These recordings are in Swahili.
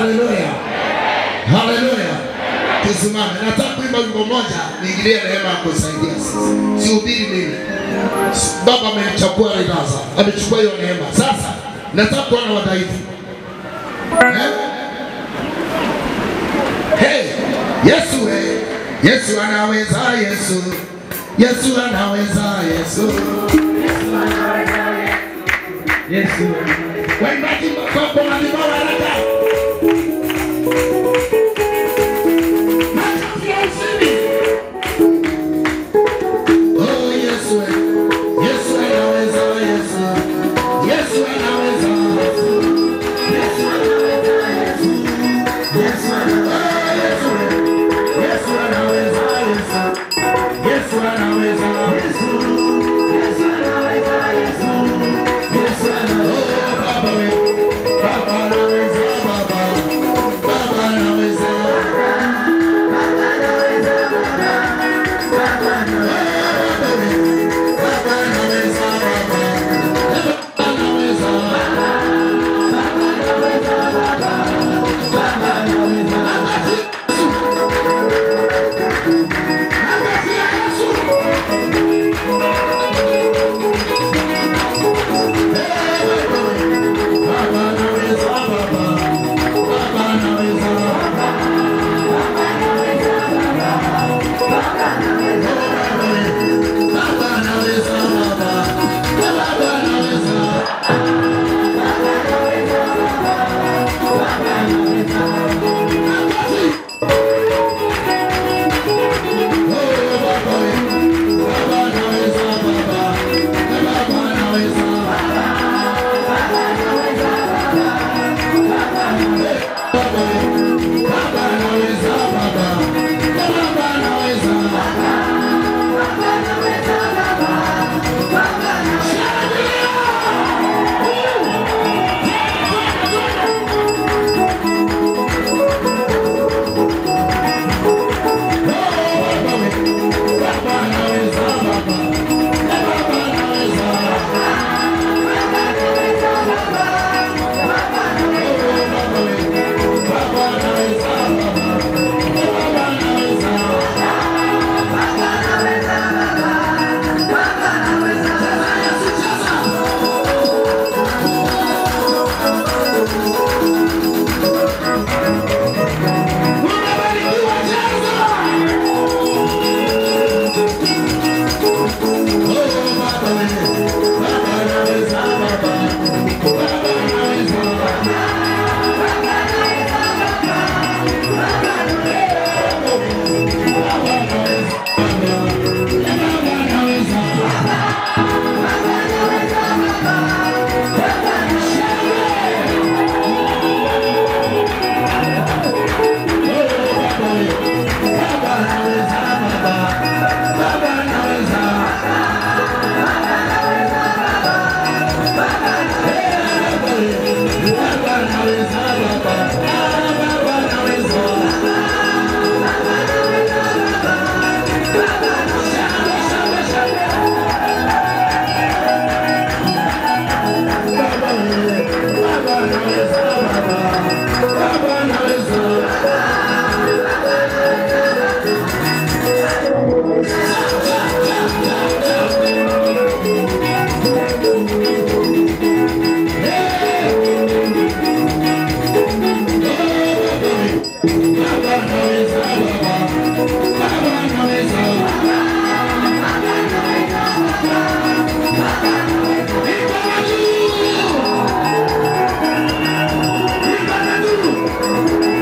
Haleluya, haleluya. Tusimame, nataka kuimba wimbo moja, niingilie neema ya kusaidia sisi. Sihubiri mimi, Baba amenichukua ridaza, amechukua hiyo neema. Sasa nataka kuona wadhaifu eh? Hey, Yesu hey. Yesu anaweza, Yesu Yesu anaweza, Yesu Yesu. waimbaji makopo na vibao haraka. Oh, Yesu, Yesu anaweza, Yesu. Yesu anaweza, Yesu. Yesu anaweza, Yesu. Yesu anaweza, Yesu. Yesu anaweza, Yesu. Yesu anaweza, Yesu. Yesu anaweza, Yesu. Yesu anaweza, Baba we. Baba anaweza, Baba. Baba anaweza. Baba anaweza, Baba. Baba anaweza. Baba anaweza, Baba. Baba anaweza. Baba anaweza, Baba. Baba anaweza. Angazia Yesu. Baba anaweza, Baba. Baba anaweza. Baba anaweza, Baba. Baba anaweza. Baba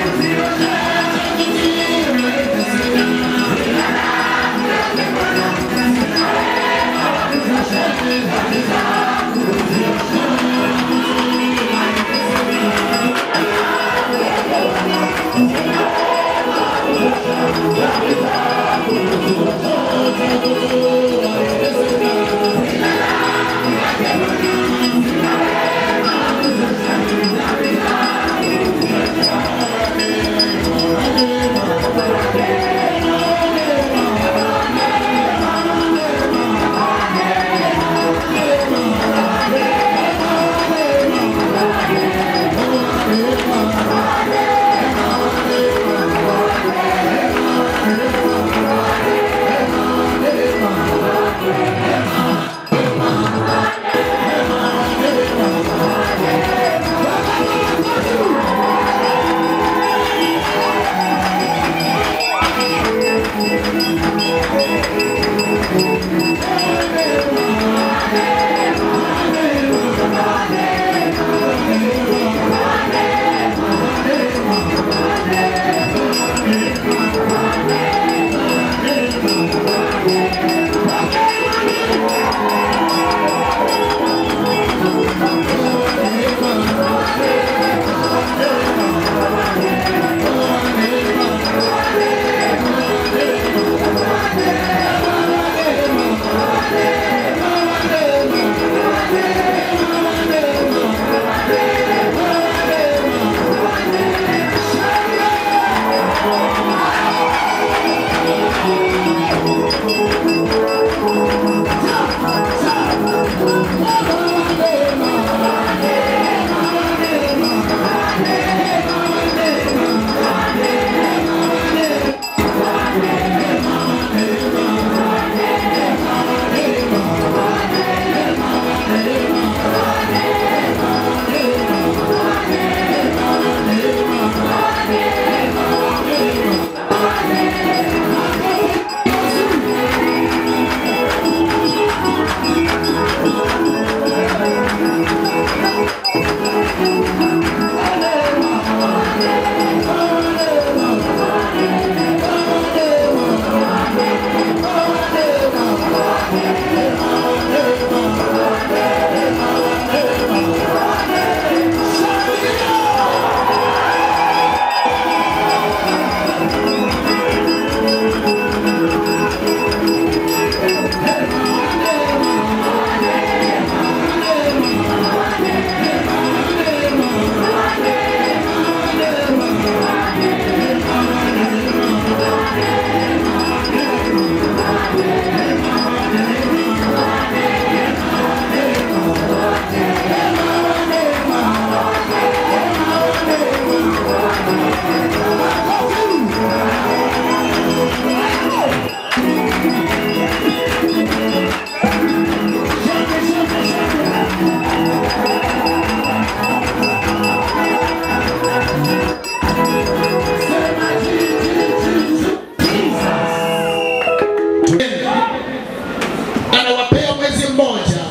anawapea mwezi mmoja,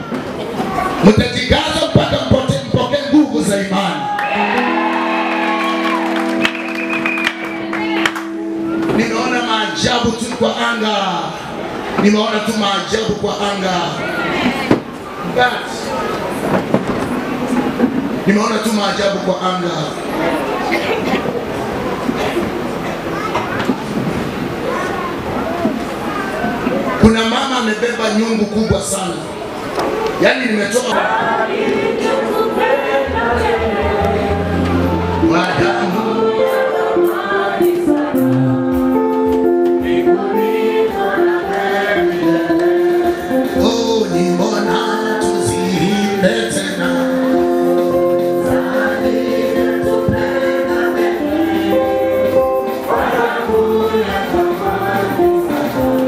mtajikaza mpaka mpote- mpokee nguvu za imani. Nimeona maajabu tu kwa anga, nimeona tu maajabu kwa anga, But, nimeona tu maajabu kwa anga. Kuna mama amebeba nyungu kubwa sana, yaani nimetoka Wadamu. Oh, ni mbona tuziimbe tena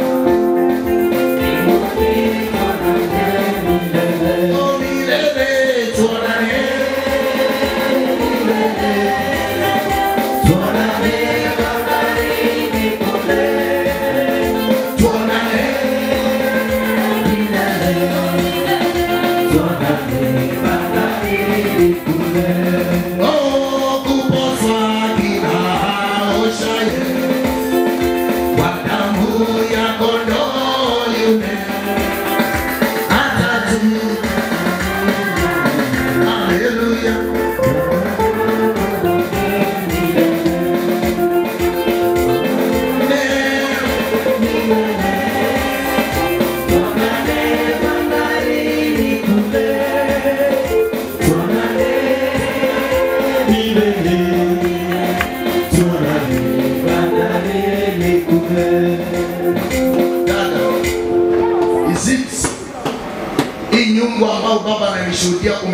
Oh, milele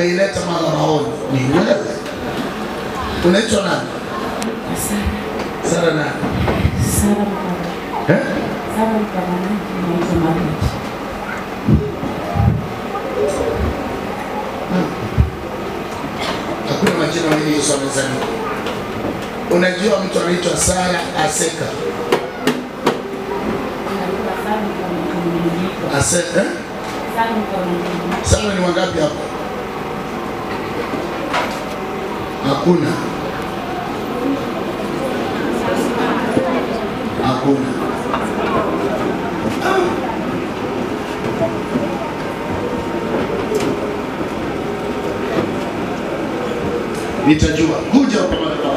umeileta madhabahuni ni wewe. Unaitwa nani? Sara nani? Eh? Hakuna majina mengi Yesu amezaliwa. Unajua mtu anaitwa Sara Aseka. Ase, eh? Sara ni wangapi hapo? Hakuna. Hakuna. Nitajua. Kuja kwa madhabahu.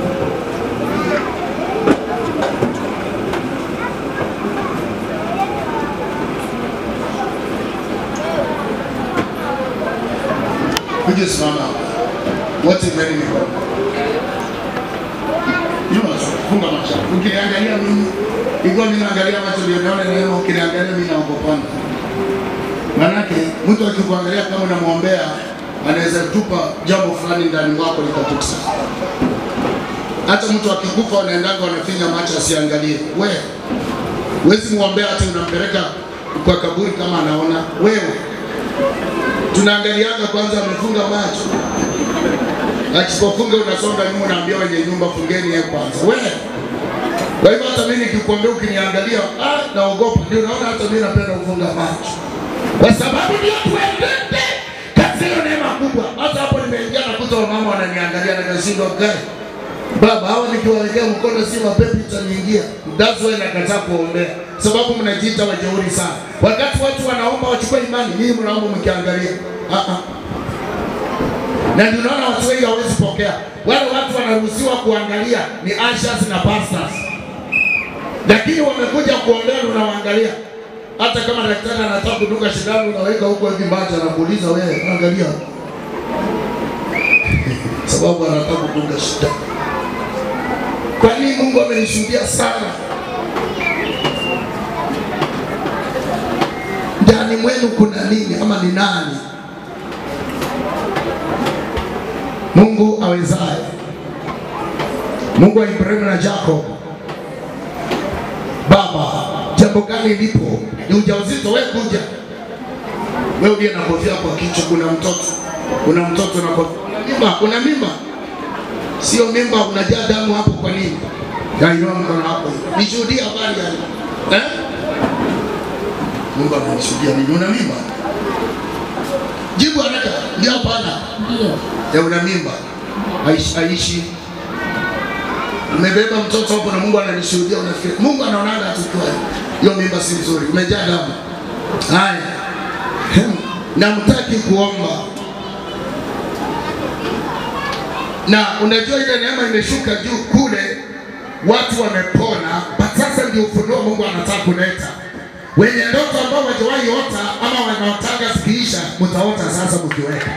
Kuja simama hapa. Wote mbele mikono. Nyuma funga macho. Ukiniangalia mimi, ikiwa mimi naangalia macho ndio naona neema, ukiniangalia mimi naogopana. Manake mtu akikuangalia kama unamwombea anaweza tupa jambo fulani ndani mwako likatuksa. Hata mtu akikufa unaendanga unafinya macho asiangalie. We wezi muombea hata unampeleka kwa kaburi kama anaona wewe. Tunaangalianga kwanza amefunga macho, akipofunga unasonga nyuma, unaambia wenye nyumba fungeni yeye kwanza. Wewe kwa hivyo hata mimi nikikwambia ukiniangalia, ah, naogopa. Ndio naona hata mimi napenda kufunga macho kwa sababu ndio tuendete katika hiyo neema kubwa. Hata hapo nimeingia nakuta wamama wananiangalia na kashindwa gari baba, hawa nikiwawekea mkono si mapepo itaniingia. That's why nakataa kuombea, sababu mnajiita wajeuri sana. Wakati watu wanaomba wachukue imani, mimi mnaomba mkiangalia. Ah ah. Na ndio naona watu wengi hawezi pokea. Wale watu wanaruhusiwa kuangalia ni ushers na pastors, lakini wamekuja kuombea, unawaangalia hata kama daktari anataka kudunga sindano unaweka huko hivi macho, anakuuliza wewe, angalia, sababu anataka kudunga sindano. Kwa nini Mungu amenishuhudia sana ndani mwenu? Kuna nini ama ni nani? Mungu awezaye, Mungu wa Ibrahimu na Jacob. Baba, jambo gani lipo? Ni ujauzito? Wewe kuja, wewe uliye na kofia kwa kichwa, kuna mtoto, kuna mtoto na kofia, una mimba, una mimba, sio mimba, unajaa damu hapo. Kwa nini? Yainua mkono wako, nishuhudie habari ya eh? Mungu amenishuhudia mimi, una mimba? Jibu haraka, ndio hapana? Ndio. Ya una mimba, aishi, aishi umebeba mtoto hapo na Mungu ananishuhudia, unafikiri Mungu anaonaga tukiwa hiyo mimba si nzuri, umejaa damu. Haya, Hem, namtaki kuomba na unajua ile neema imeshuka juu kule, watu wamepona, but sasa ndio ufunuo Mungu anataka kuleta. Wenye ndoto ambao wajawahi ota ama wanaotaka zikiisha, mtaota sasa mkiweka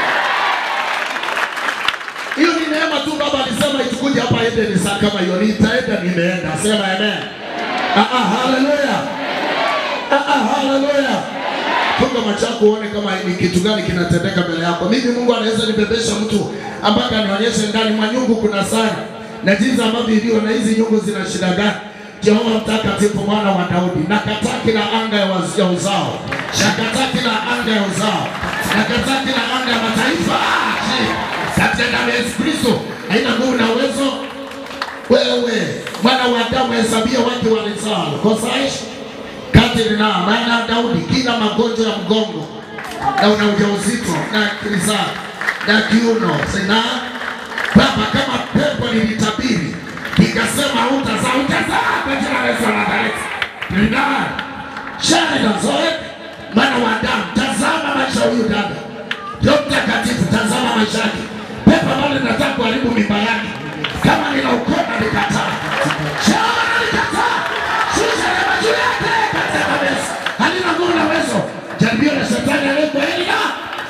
hiyo ni neema tu. Baba alisema itukuje hapa ende ni saa kama hiyo, nitaenda nimeenda. Sema amen. Ah ah, haleluya. Ah ah, haleluya. Funga macho yako uone kama ni kitu gani kinatendeka mbele yako. Mimi Mungu anaweza nibebesha mtu mpaka nionyeshe ndani mwa nyungu kuna sana na jinsi ambavyo ilivyo na hizi nyungu zina shida gani. Jehova mtakatifu mwana wa Daudi, nakataa kila anga ya waz- ya uzao, nakataa kila anga ya uzao, nakataa kila anga ya mataifa katika damu ya Yesu Kristo, haina nguvu na uwezo. Wewe mwana wa Adamu, hesabia watu walizao kosaishi kati na maana Daudi, kila magonjwa ya mgongo na una ujauzito na kizaa na kiuno sina Baba, kama pepo nilitabiri nikasema utazaa, utazaa kwa jina la Yesu wa Nazareti. Nina shahida zoe mwana wa Adamu, tazama maisha ya huyu dada. Roho Mtakatifu, tazama maisha yake. Pepo ambalo linataka kuharibu mimba yake, kama nina ukoma nikataa, Jehova nalikataa, shusha neema juu yake katika Yesu. Halina nguvu na uwezo. Jaribio la shetani aliyekuwa Elia,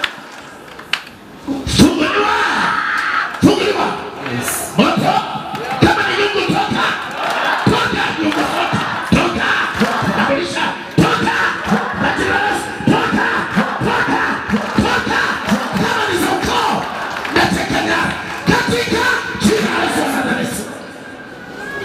funguliwa, funguliwa moto kama ni nyungu toka toka nyungu toka toka nakulisha toka majina toka toka toka kama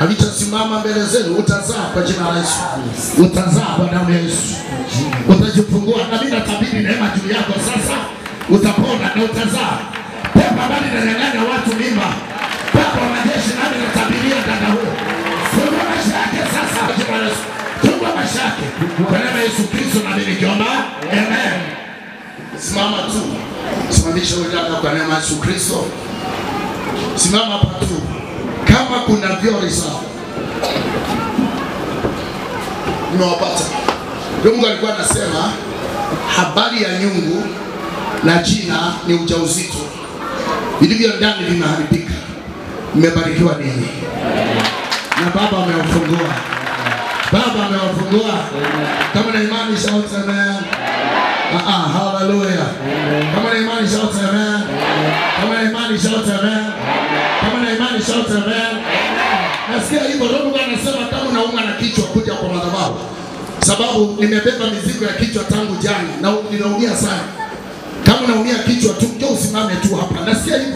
havichasimama mbele zenu, utazaa kwa jina la Yesu, utazaa kwa damu ya Yesu, utajifungua. Na mimi natabiri neema juu yako sasa, utapona na utazaa. Pepo ambalo linanyang'anya watu mimba, pepo wa majeshi, nami natabiria dada huyo, fungua maisha yake sasa kwa jina la Yesu, fungua maisha yake kwa neema ya Yesu Kristo, na mimi nikiomba amen. Simama tu, simamisha huyo dada kwa neema ya Yesu Kristo. Simama hapa tu, kama kuna vyori sawa, nimewapata. Ndio Mungu alikuwa anasema habari ya nyungu na jina ni ujauzito, vilivyo ndani vimeharibika. Mmebarikiwa ninyi na Baba amewafungua, Baba amewafungua. Kama na imani shout amen. Ah, ah, hallelujah. Kama na imani shout amen. Kama na imani shout amen. Kama na imani shout amen. Nasikia hivyo Roho Mungu anasema kama unaumwa na kichwa kuja kwa madhabahu. Sababu nimebeba mizigo ya kichwa tangu jana na ninaumia sana. Kama unaumia kichwa tu njoo usimame tu hapa. Nasikia hivyo.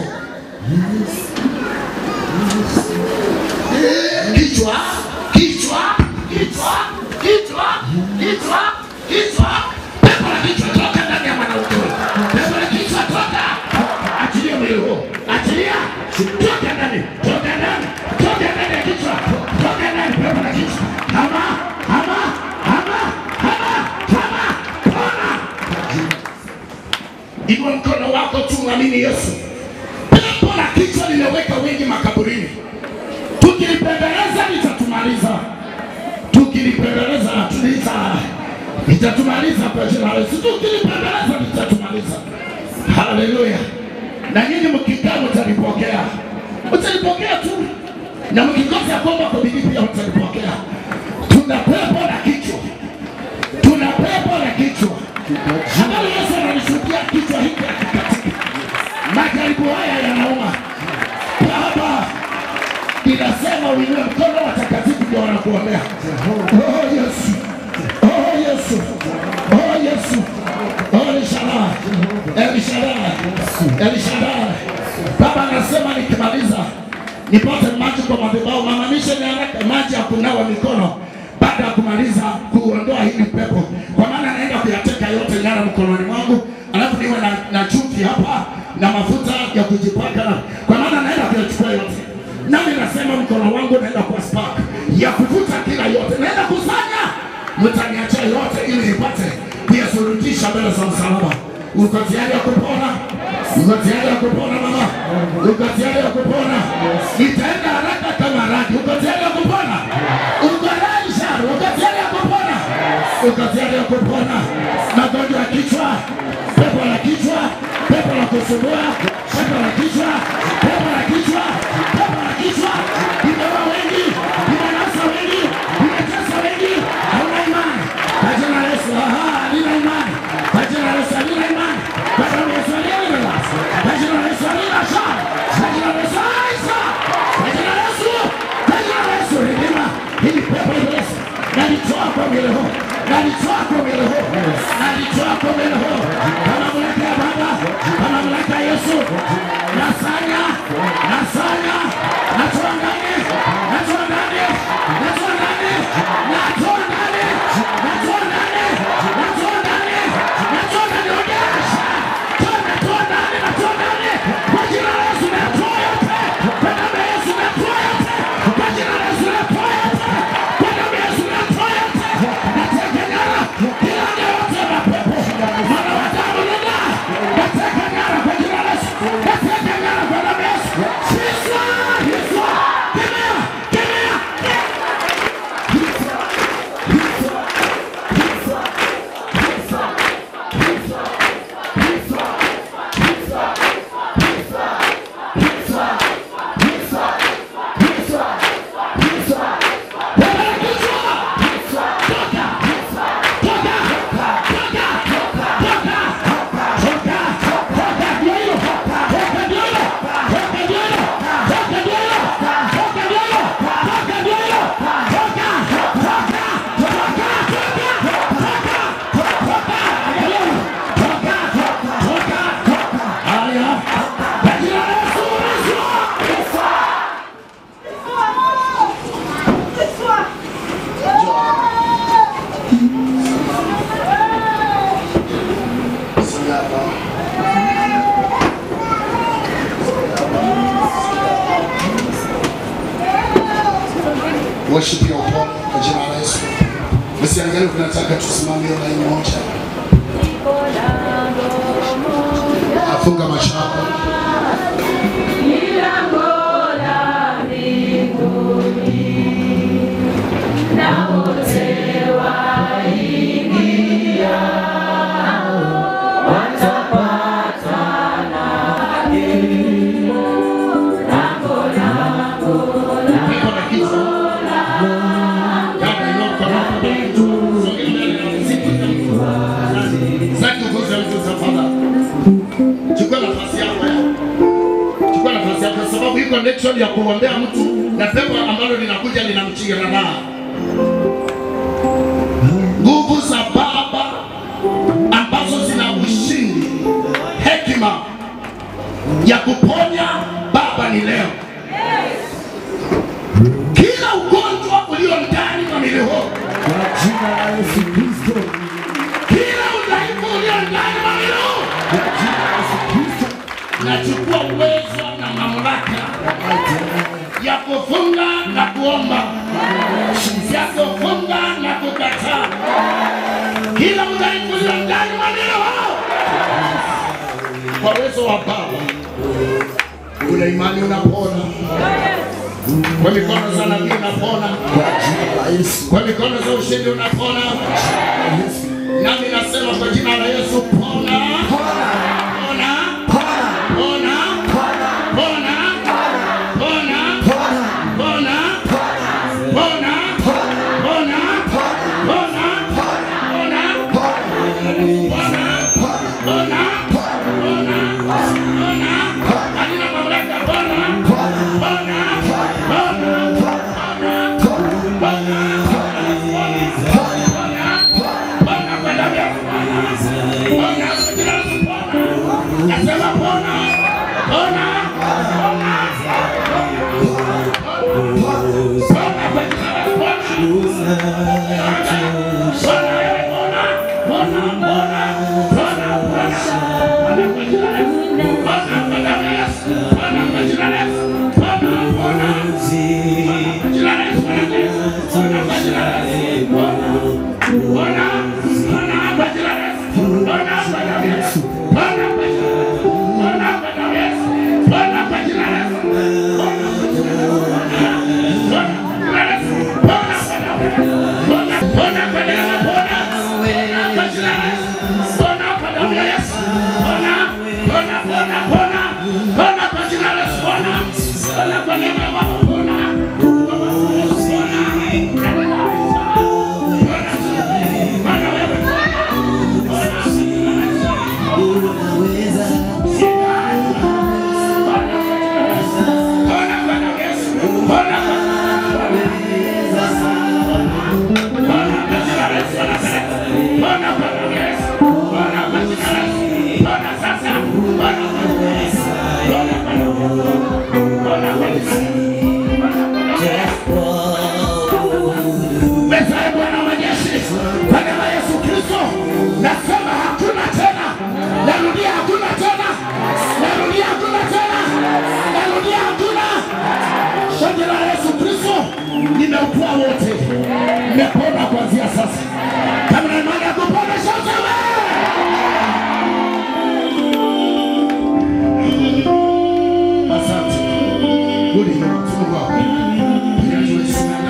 Eh, Kichwa, kichwa, kichwa, kichwa, kichwa, kichwa. Pepo la kichwa toka ndani ya mwanamke huyo. Pepo la kichwa toka. Achilia mwili huo. Achilia. Toka ndani. Toka ndani. Toka ndani ya kichwa. Toka ndani pepo la kichwa. Hama, hama, hama, hama, hama. Pona. Inua mkono wako tu mwamini Yesu. Pepo la kichwa limeweka wengi makaburini. Tukilipembeleza litatumaliza, tukilipembeleza tulita litatumaliza kwa jina la Yesu. Tukilipembeleza litatumaliza. Haleluya! Na nyinyi mkikaa mtalipokea, mtalipokea tu, na mkikosa ya kwamba kwa bidii pia mtalipokea. Tuna pepo la kichwa, tuna pepo la kichwa ambalo Yesu analishuhudia kichwa hiki hakikatika. Majaribu haya yanauma Baba inasema uinue mkono watakatifu ndio wanakuombea. Oh Yesu, oh Yesu, oh Yesu, oh Elishadai, Elishadai, Elishadai. Baba anasema nikimaliza nipate maji kwa madhabahu, mamanishe ni haraka maji ya kunawa mikono baada ya kumaliza kuondoa hili pepo, kwa maana naenda kuyateka yote nyara mkononi mwangu, alafu niwe na, na chumvi hapa na mafuta ya kujipaka, kwa maana naenda kuyachukua yote nami nasema mkono wangu naenda kwa spark ya kuvuta kila yote, naenda kusanya, mtaniachia yote ili nipate kuyasulutisha mbele za msalaba. Uko tayari ya kupona? Uko tayari ya kupona mama? Uko tayari ya kupona? Nitaenda haraka kama radi. Uko tayari ya kupona? Uko tayari shari? Uko tayari ya kupona? Uko tayari ya kupona? Magonjwa ya kichwa, pepo la kichwa, pepo la kusumbua, pepo la kichwa, pepo la kichwa, pepo la kichwa, imeua wengi, imenasa wengi, imetesa wengi, hauna imani. Kwa jina la Yesu, aha, nina imani. Kwa jina la Yesu, nina imani. Kwa damu ya Yesu aliyelimela. Kwa jina la Yesu aliyesha. Kwa jina la Yesu aisha. Kwa jina la Yesu, kwa jina la Yesu lilima hili pepo Yesu. Nalitoa kwa mwili huu. Nalitoa kwa mwili huu. Nalitoa kwa mwili huu. Kwa mamlaka ya Baba, kwa mamlaka ya Yesu. Nasanya, nasanya, natoa ndani, natoa ndani, natoa ndani, natoa ndani, natoa ndani, natoa ndani, natoa ndani, onyesha. Toa, natoa ndani, natoa ndani. Kwa jina la Yesu natoa yote. Kwa damu ya Yesu natoa yote. Kwa jina la Yesu natoa yote. Kwa damu ya Yesu natoa yote. Nateka nyara kila aina yote ya mapepo. Mwana wa damu nenda. Nateka nyara kwa jina la Yesu. worship ya upole kwa jina la Yesu. Msiangalie tunataka tusimamie laini moja. Afunga macho yako. Niko na kitu. Dada yoko na kitu. Sasa tukoze hizo safari. Chukua nafasi yako ya. Chukua nafasi yako kwa sababu hii connection ya kuombea mtu na pepo ambalo linakuja linamchingira na nguvu za Baba ambazo zina ushindi, hekima ya kuponya Baba ni leo. Kila ugonjwa ulio ndani mwa mwili huu, Kwa jina la Yesu Kristo. kila udhaifu ulio ndani mwa mwili huu, Kwa jina la Yesu Kristo. nachukua uwezo na mamlaka ya kufunga na kuomba, ya kufunga na kukataa kila udhaifu ulio ndani mwa mwili huu, kwa uwezo wa Baba. Una imani unapona, kwa mikono za nabii unapona, Kwa jina la Yesu. kwa mikono za ushindi unapona. Yesu. Nami nasema kwa jina la Yesu, pona, Pona. pona, Pona. pona, Pona. pona, pona, Pona. pona, Pona. pona, Pona. pona, pona, pona, Pona. pona, pona, pona, pona. Halina mamlaka, pona, pona, pona, pona, pona, pona kwa damu ya Bwana. Pona kwa jina la Yesu, pona. Nasema pona, pona, pona, pona kwa jina la Yesu, pona. Meza Bwana wa majeshi, kwa neema ya Yesu Kristo, nasema hakuna tena. Narudia hakuna tena. Narudia hakuna tena. Narudia hakuna. Kwa jina la Yesu Kristo, nimeutoa wote. Nimepona kuanzia sasa. Kama na imani ya kupona shote Asante. Rudi Mungu wako. Tunasimama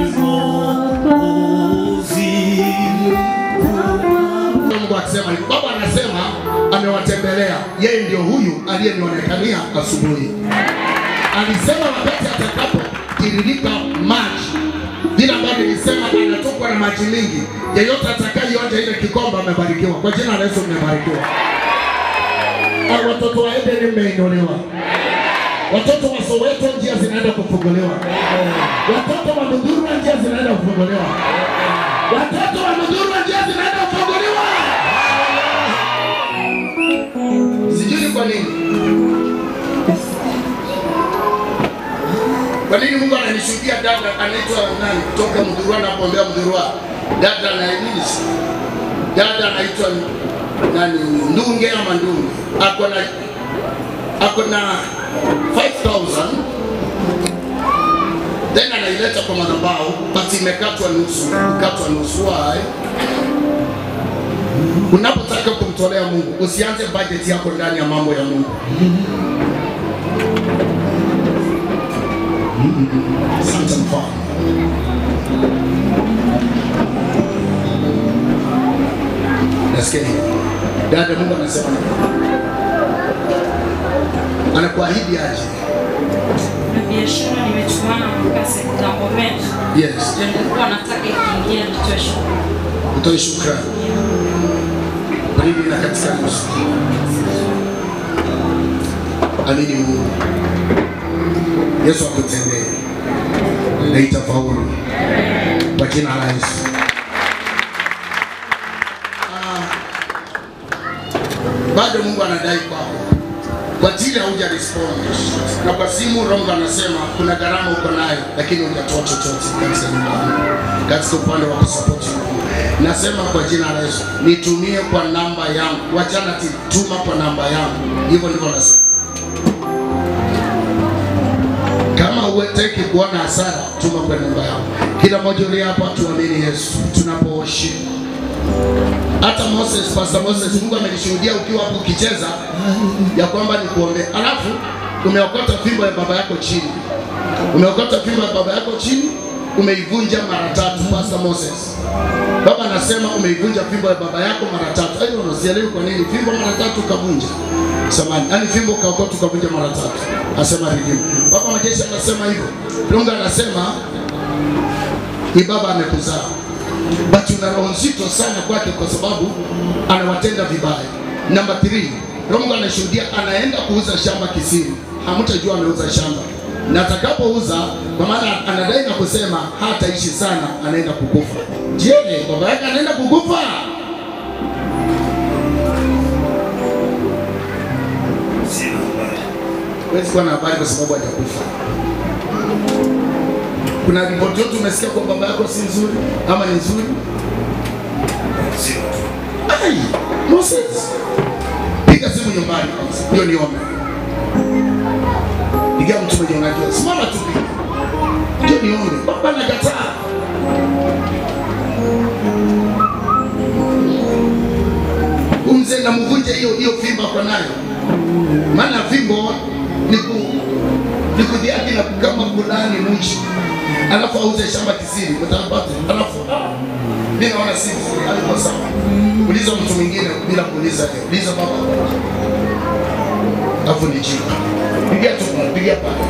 Mungu akisema hivi. Baba anasema amewatembelea. Yeye ndio huyu aliyenionekania asubuhi. Alisema wakati atakapotiririka maji, vile ambavyo nilisema anatokwa na maji mingi, yeyote atakayeonja ile kikombe amebarikiwa. Kwa jina la Yesu mmebarikiwa. Au watoto wa Edeni mmeinuliwa. Watoto wa Soweto njia zinaenda kufunguliwa. Watoto wa Mudhurwa njia zinaenda kufunguliwa. Watoto wa Mudhurwa njia zinaenda kufunguliwa. Sijui kwa nini. Kwa nini Mungu ananishuhudia dada anaitwa nani kutoka Mudhurwa na kuombea Mudhurwa. Dada na nini? Dada anaitwa nani? Ndunge ama Ndunge. Ako na ako na 5000 then ana nimeleta kwa madhabahu but imekatwa nusu, ikatwa nusu. Why? Unapotaka kumtolea Mungu, usianze budget yako ndani ya mambo ya Mungu. Asante mfano. Nasikia hiyo. Dada, Mungu anasema nini? Anakuahidi aje? na biashara nimechuana mpaka kitambo mengi. Yes. Ndio nilikuwa nataka ikiingia nitoe shukrani. Utoe shukrani. Kwa nini na katika nusu? Amini Mungu. Yesu akutendee na itafaulu kwa jina la Yesu. Ah, Bado Mungu anadai kwako kwa ajili hauja respond na kwa simu Rongo anasema kuna gharama uko nayo, lakini hujatoa chochote katika nyumbani, katika upande wa kusapoti Mungu. Nasema kwa jina la Yesu, nitumie kwa namba yangu, wachana ti tuma kwa namba yangu. Hivyo ndivyo nasema. Kama huweteki kuona hasara, tuma kwa namba yangu. Kila mmoja uliye hapa, tuamini Yesu tunapooshi hata Moses, Pastor Moses, Mungu amenishuhudia ukiwa hapo ukicheza ya kwamba ni kuombea, alafu umeokota fimbo ya baba yako chini, umeokota fimbo ya baba yako chini, umeivunja mara tatu. Pastor Moses, baba anasema umeivunja fimbo ya baba yako mara tatu. Hayo unasielewi kwa nini fimbo mara tatu ukavunja samani, yani fimbo ukaokota ukavunja mara tatu, asema redeem. Baba majeshi anasema hivyo, Mungu anasema ni baba amekuzaa but una roho nzito sana kwake kwa sababu anawatenda vibaya. Namba 3 Mungu anashuhudia anaenda kuuza shamba kisiri, hamtajua ameuza shamba na atakapouza, kwa maana anadai na kusema hataishi sana, anaenda kukufa. Je, baba yake anaenda kukufa? Huwezi kuwa na habari kwa sababu hajakufa. Kuna ripoti yote umesikia kwa baba yako si nzuri ama ni nzuri? Ai, Moses. Piga simu nyumbani kwanza. Hiyo niombe. Piga mtu mwenye unajua. Simama tu piga. Hiyo niombe. Baba nakataa. Umze na mvunje hiyo hiyo fimbo kwa nayo. Maana fimbo ni ku ni kudhiaki na kama kulani mwisho alafu auze shamba kisiri utapata alafu ah, mimi naona si vizuri alikuwa sawa uliza mtu mwingine bila kuuliza yeye uliza baba alafu ni jibu pigia tu pigia pale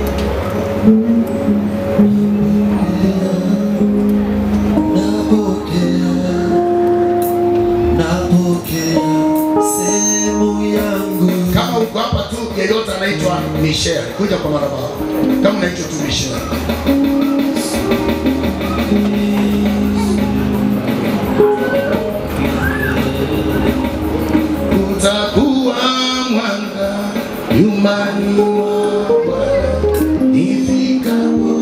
Napokea, napokea sehemu yangu. kama uko hapa tu yeyote anaitwa Michelle kuja kwa madhabahu kama unaitwa tu Michelle utakuwa mwanga nyumbani mwa Bwana ifikapo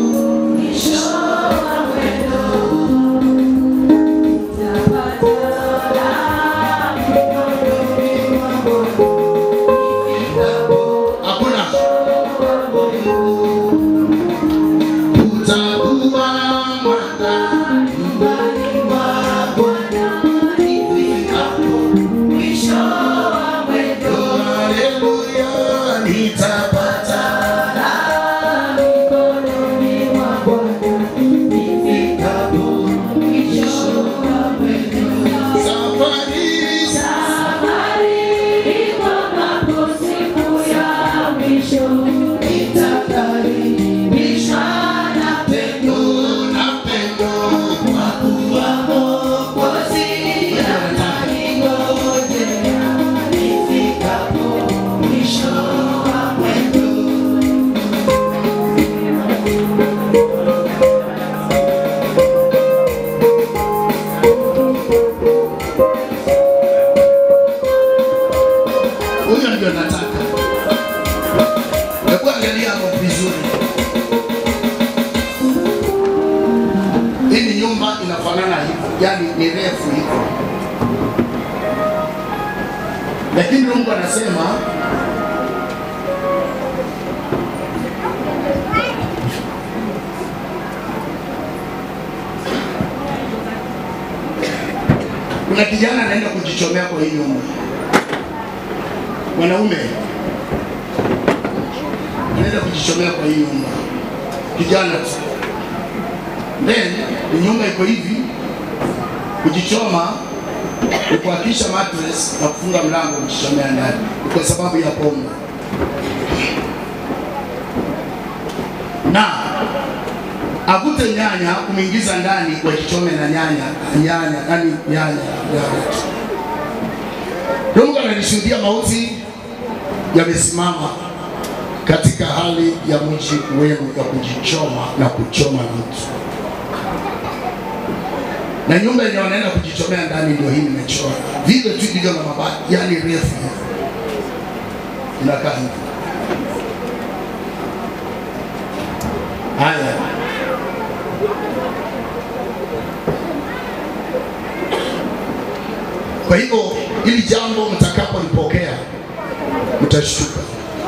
hakuna utakuwa mwanga nyumbani mwa Bwana ifikapo Haleluya, nitapata safari pendo na pendo kwa kuwa Mwokozi ananingoja nifikapo mwisho wa mwendo. Huyo ndio nataka. Hebu angalia hapo vizuri. Hii ni nyumba inafanana hivi, yani ni refu hivi, lakini Mungu anasema Kuna kijana anaenda kujichomea kwa hii nyumba, mwanaume anaenda kujichomea kwa hii nyumba, kijana tu. Then ni nyumba iko hivi, kujichoma ni kuhakisha mattress na kufunga mlango kujichomea ndani, Ni kwa sababu ya pombe na akute nyanya kumwingiza ndani wajichome na nyanya nyanya yani nyanya nyanya. Ndio Mungu ananishuhudia mauti yamesimama katika hali ya mji wenu ya kujichoma na kuchoma na mtu, na nyumba yenye wanaenda kujichomea ndani ndio hii nimechora vile tu ilivyo na mabati, yani refu hivi. inakaa hivi. Haya, kwa hivyo hili jambo mtakapolipokea mtashtuka,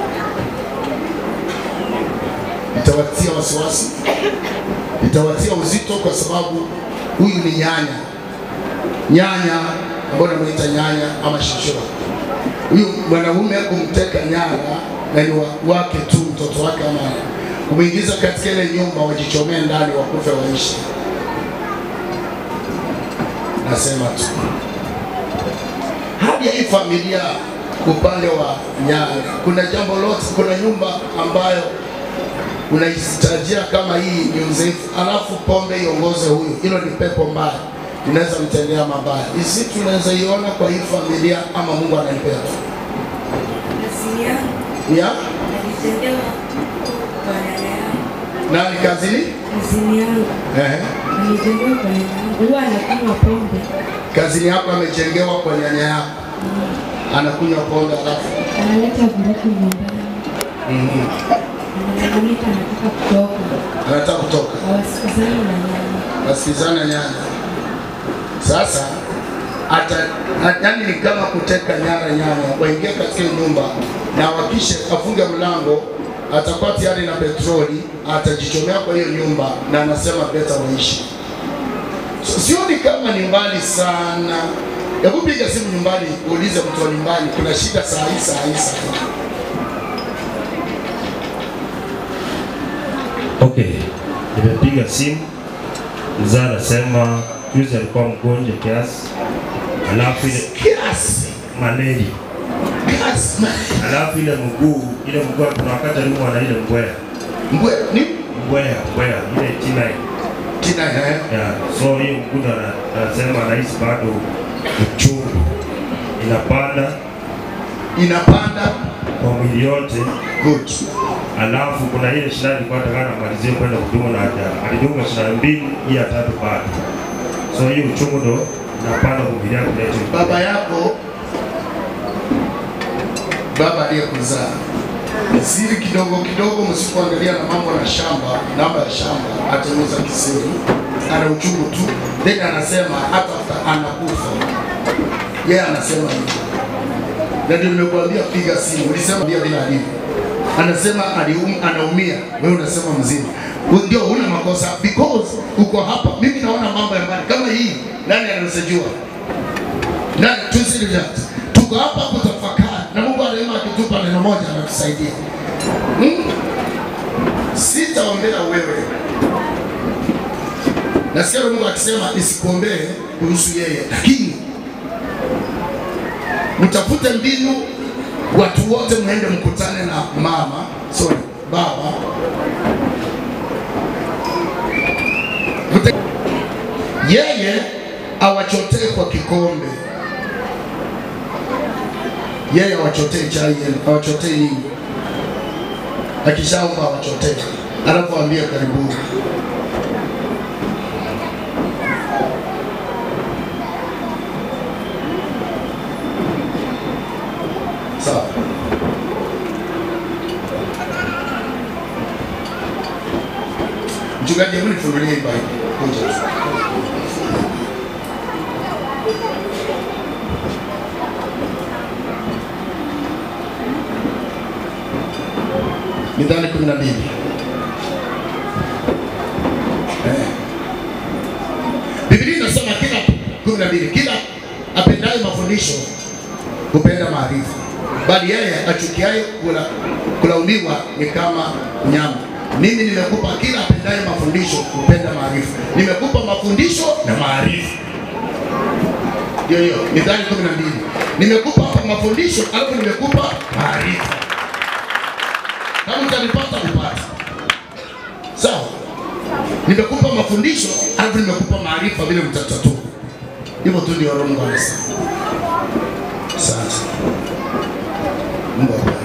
itawatia wasiwasi, itawatia uzito, kwa sababu huyu ni nyanya, nyanya ambayo namuita nyanya ama shishora. Huyu mwanaume kumteka nyara na ni wa- wake tu, mtoto wake ama kumwingiza katika ile nyumba, wajichomee ndani, wakufe waishi. Nasema tu hadi ya hii familia upande wa Nyanga, kuna jambo lote, kuna nyumba ambayo unaihitajia kama hii ni mzaifu, alafu pombe iongoze huyu, hilo ni pepo mbaya, inaweza mtendea mabaya. Isi tunaweza iona kwa hii familia, ama Mungu anaipea tu Kazini yangu ya nilitendewa kwa nyanya yangu. nani kazini? Kazini yangu Ehe. nilitendewa kwa nyanya yangu. Huwa anakunywa pombe, Kazini yako amejengewa kwa nyanya yako, anakunywa pombe alafu analeta vurugu nyumbani, Mhm. analalamika, anataka kutoka, anataka kutoka hawasikizani na nyanya. wasikizana nyanya. Sasa ata yani ni kama kuteka nyara nyanya, waingia katika hiyo nyumba na wakishe afunge mlango, atakuwa tayari na petroli, atajichomea kwa hiyo nyumba na anasema beta waishi. So, sioni kama ni mbali sana. Hebu piga simu nyumbani, uulize mtu wa nyumbani, kuna shida saa hii saa hii saa hii. Okay, nimepiga simu, mzee anasema juzi alikuwa mgonjwa kiasi, alafu ile Kiasi malaria, kiasi alafu ile mguu ile mguu, kuna wakati aliumwa na ile mbwea mbwe ni mbwea mbwea ile tina tina eh? ya so hiyo mguu ndo ana- anasema anahisi bado uchungu inapanda inapanda kwa mwili yote, good. alafu kuna ile shindano ilikuwa nataka namalizie kwenda kudunga na haja alidunga shindano mbili, hii ya tatu bado, so hiyo uchungu ndo inapanda kwa mwili yake inaitwa baba yako baba aliyekuzaa siri kidogo kidogo, msipoangalia na mambo na shamba, namba ya shamba atauza kisiri, ana uchungu tu, then anasema hata after anakufa yeye anasema hivyo, na ndio nimekuambia piga simu, ulisema ndio vile alivyo, anasema alium, anaumia, wewe unasema mzima, U- ndio huna makosa because uko hapa. Mimi naona mambo ya mbali kama hii, nani anasejua na tusili that tuko hapa kutafakari na Mungu anaema akitupa neno moja anatusaidia. Hmm? Sitaombea wewe. Nasikia Mungu akisema nisikuombee kuhusu yeye, lakini mtafute mbinu, watu wote mwende mkutane na mama, sorry, baba Mte- yeye awachotee kwa kikombe, yeye awachotee chai yenu, awachotee nini, akishaomba awachotee, alafu ambie karibuni. Sawa. Mchungaji, hebu nifungulie hii Bible. Kuja tu. Mithali kumi na mbili. Eh. Biblia inasema kila kumi na mbili, kila mafundisho hupenda maarifa, bali yeye achukiaye kula kulaumiwa ni kama mnyama. Mimi nimekupa kila apendaye mafundisho hupenda maarifa, nimekupa mafundisho na maarifa. Ndio hiyo Mithali kumi na mbili. Nimekupa hapa mafundisho alafu nimekupa maarifa. Kama utanipata upate, sawa. Nimekupa mafundisho alafu nimekupa maarifa, vile mtatatu. Hivyo tu ndio Roho Mungu anasema. Asante. Mungu akubariki.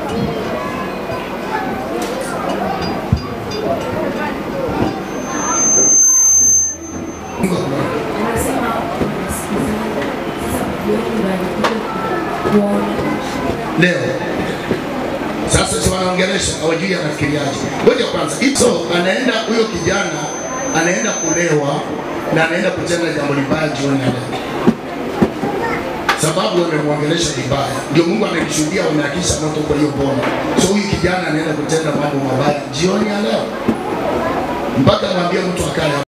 Mungu akubariki. Anasema wanasikizana. Sasa jioni ndo alikuja kuona. leo sasa si wanaongelesha hawajui anafikiriaje ngoja kwanza so anaenda huyo kijana anaenda kulewa na anaenda kutenda jambo libaya jioni ya leo sababu wamemwongelesha vibaya ndio mungu amemshuhudia wameakisha moto kwa hiyo boma so huyu kijana anaenda kutenda mambo mabaya jioni ya leo mpaka mwambie mtu akae